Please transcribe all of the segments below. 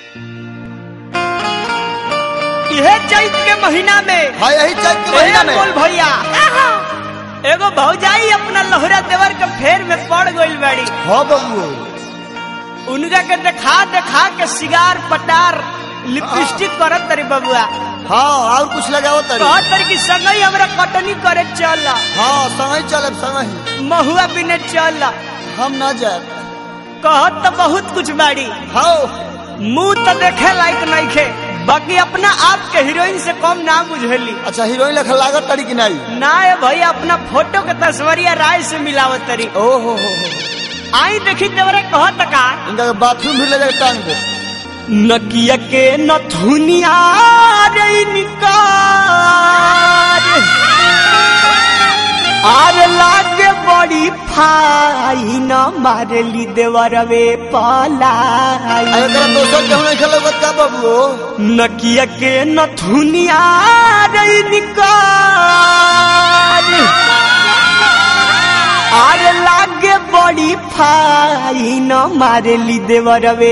इहे चैत के महीना में हाँ यही चैत के महीना में बोल भैया एगो भौजाई अपना लोहरा देवर के फेर में पड़ गइल बाड़ी हाँ बबू उनका के देखा देखा के सिगार पटार लिपस्टिक करत तरी बबुआ हाँ और कुछ लगाओ तरी कहत तरी कि संगई हमरा कटनी करे चल हाँ संगे चलब संगे महुआ बिने चल हम ना जाए कहत तो बहुत कुछ बाड़ी हाँ मुंह तो देखे लायक नइखे बाकी अपना आप के हीरोइन से कम ना बुझेली अच्छा हीरोइन लखा लागत तरी कि नहीं ना है भैया अपना फोटो के तस्वरिया राय से मिलावत तरी ओ हो हो हो आई देखी देवरे कहत का इनका बाथरूम भी ले जाके टांग दे नकिया के नथुनिया रे निकार आर लागे बड़ी फाइन मारली देवरवे आ पलाई एकरा दोसर केहू नहीं खेलत का बबू नकिया के नथुनिया रे निकार आर लागे बड़ी फाइन मारली देवरवे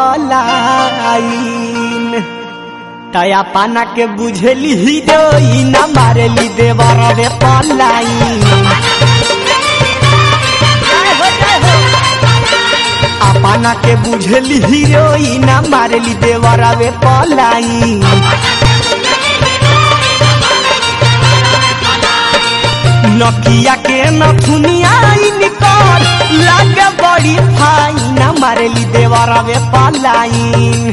पलाइन तया पाना के बुझेली हीरोइन मारली देवरवे पलाइन अपना के बुझेली हीरोइन मारली देवरवे पलाइन नकिया के नथुनिया निकल लागे बड़ी फाइन मारली देवरवे पलाइन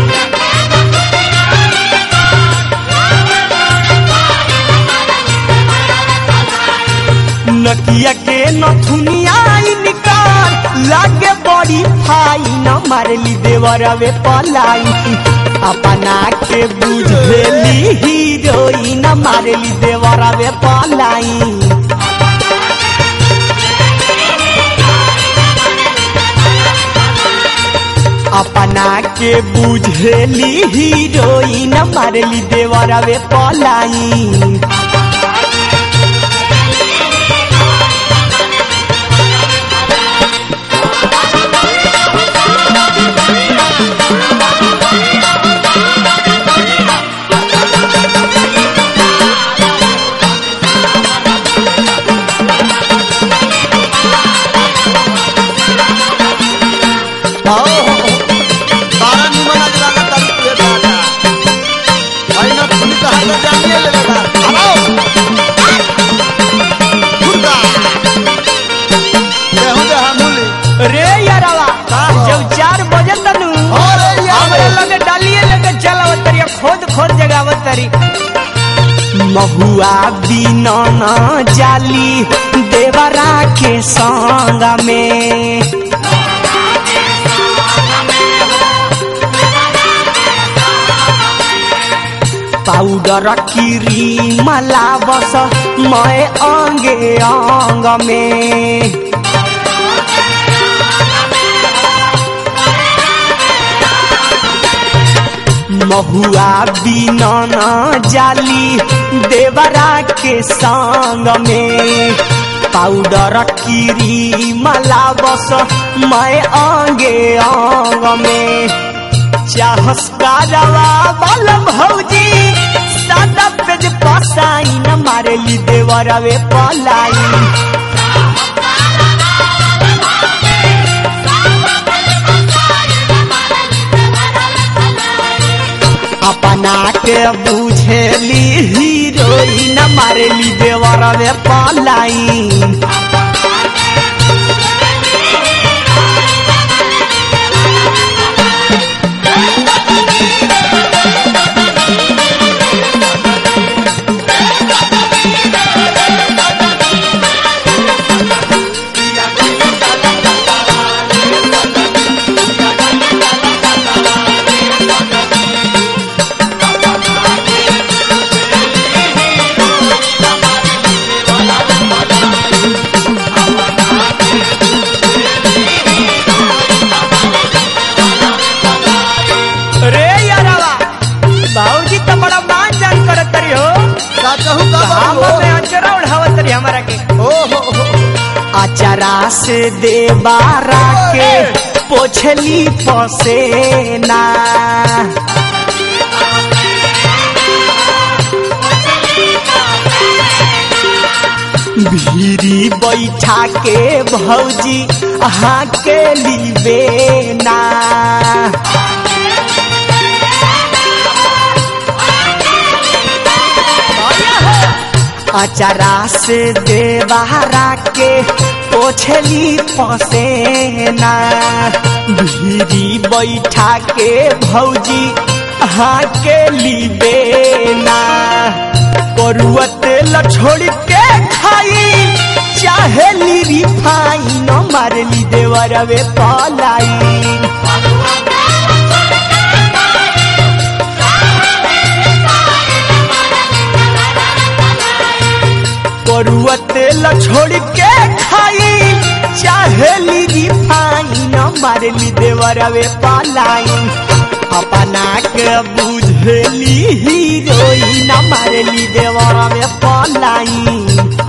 नकिया के नथुनिया निकाल लागे बड़ी फाइन मारली देवरवे पलाई अपना के बुझेली हीरोइन मारली देवरवे पलाई अपना के बुझेली हीरोइन मारली देवरवे पलाई आओ हो हो बारा निमन आज लागत तरी तुझे दादा आई ना तुम तो हाथ जानिए ले लेगा आओ खुदा केहू दे हमूली रे यारवा का हो? जब चार बजे तनु अरे यार। हमरे लगे डालिए लेके चलावत तरी खोद खोद जगावत तरी महुआ बिना न जाली देवरा के संग में पाउडर किरी मला बस मैं अंगे अंग में महुआ बिना न जाली देवरा के संग में पाउडर किरी मला बस मैं अंगे अंग में चाहस कारवा बल भौजी सादा पेज पसाई न मारेली देवरवे पलाई अपना के बुझेली हीरोइन मारेली देवरवे पलाई रे यारवा बाबूजी तो बड़ा मान जान करत तरी हो का कहू का हम बबू में अचरा उठावत तरी हमारा के ओ हो हो अचरा से देबारा के पोछली पसेना भीरी बैठा के भौजी हाँ के लिबेना अचारा से देवारा के पोछली पसेना भीरी बैठा के भौजी हाँ के लिबेना करुआ तेल छोड़ के खाई चाहे ली रिफाइन मारली देवरवे पलाई करुआ तेल छोड़ के खाई चाहे ली रिफाइन मारली देवरवे पलाई अपना के बुझली हीरोइन मारली देवरवे पलाई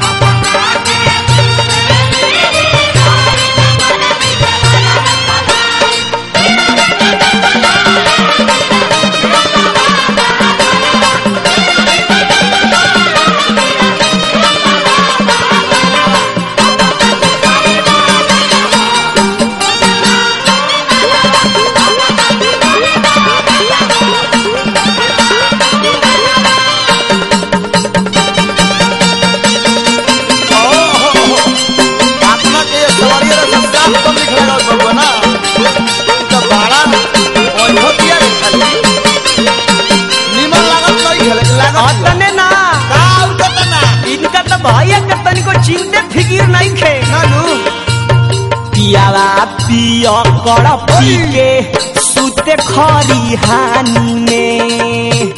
आत्मा के सवारी रहा सब कम लिख लगा बबुआ ना तो बाड़ा और होतिया खाली निमन लागत नहीं खेले लागत अतने ना का उठत ना इनका तो भैया के तनिको चिंते फिकिर नहीं खे नानू पियावा पिया कर पी के सुते खरी हानि में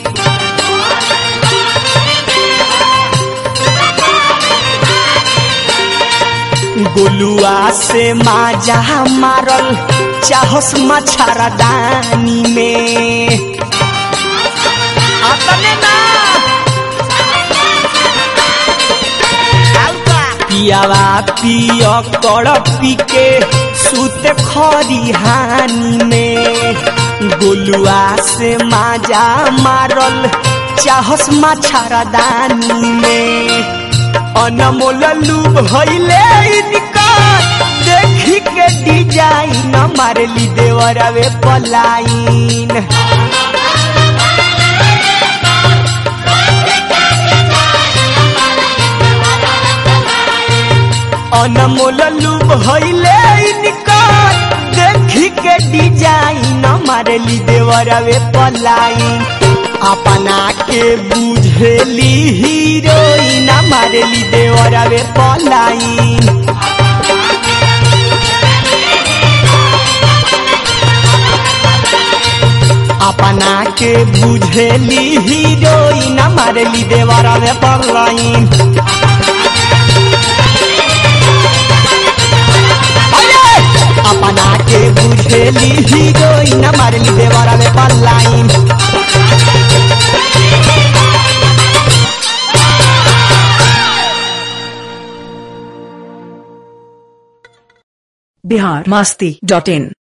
गोलुआ से माजा मारल चाहस मछारा दानी में अतने ना पियावा पिय कर पी के सुत खरी हानि में गोलुआ से माजा मारल चाहस माछारा दानी में अनमोल लूब भइले इनका देखी के डिजाइन मारली देवरवे पलाइन अनमोल लूब भइले इनका देखी के डिजाइन मारली देवरवे पलाइन अपना के बुझली हीरोइन मारली देवरवे पलाइन अपना के बुझली हीरोइन मारली देवरवे पलाइन अपना के बुझेली हीरोइन मारली देवरा में पलाइन बिहार मास्ती डॉट इन